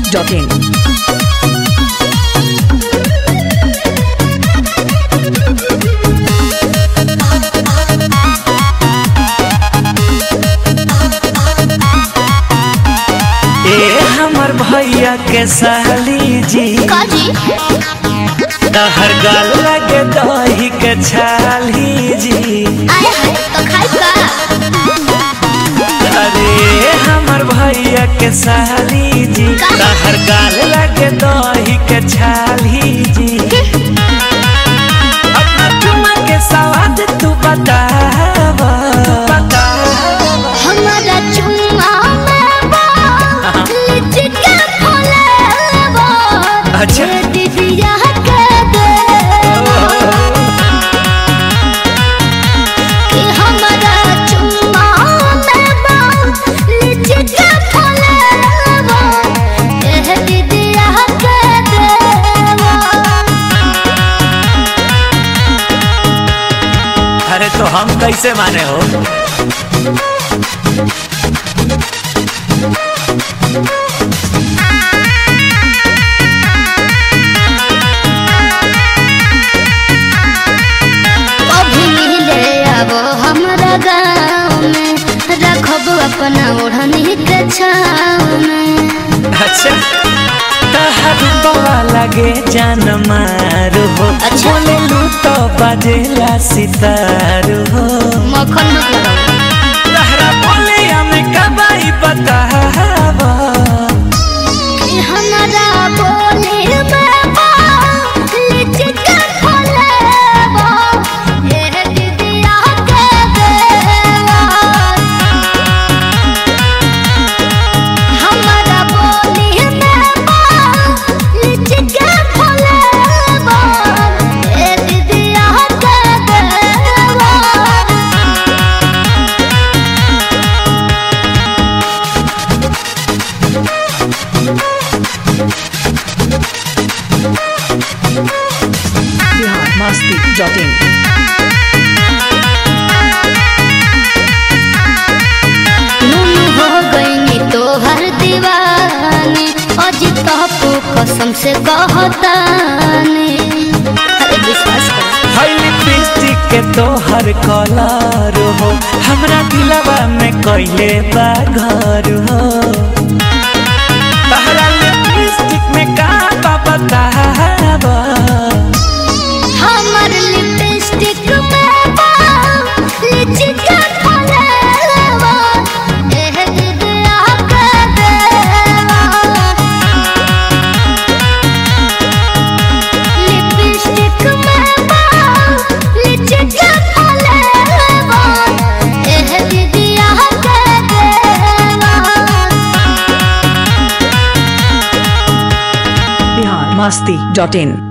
masti.in. ए हमर भैया के साली जी काजी तहर गाल लगे दही के छाली जी आए हाय तो खाई का अरे हमर भैया के साली जी तहर गाल लगे दही के छाली जी अपना चुमा के सवाद तू बताव हमारा चुम्मा में बा लिचके फलेबा अच्छा। ये दीदिया के देवा कि हमारा चुम्मा में बा लिचके फलेबा ये दीदिया के देवा अरे तो हम कैसे माने हो कभी मिले अब हमारा गाँव में रखब अपना ओढ़नी के छाँव में अच्छा तहर बवा लगे जान मारू हो अच्छा। बोले लू तो बजेला सितारू हो मक्खन मत लगाओ तहरा बोले हमें कबाई बताव कि हमारा बोले में बा लिचके फलेबा ये दीदिया के देवा हमारा बोले में बा लिचके फलेबा ये दीदिया के देवा Bihar masti.in. नून हो गईनी तोहर दीवानी अज तपू कसम से कहतानी अरे विश्वास कर है लिपस्टिक के तोहर कलर हो हमरा दिलवा में कैले बा घर हो तहरा लिपस्टिक में का बा बताव हमर लिपस्टिक में बा लिचके फलेवा एह दिदिया के देवा लिपस्टिक में बा लिचके फलेवा एह दिदिया के देवा Bihar masti.in.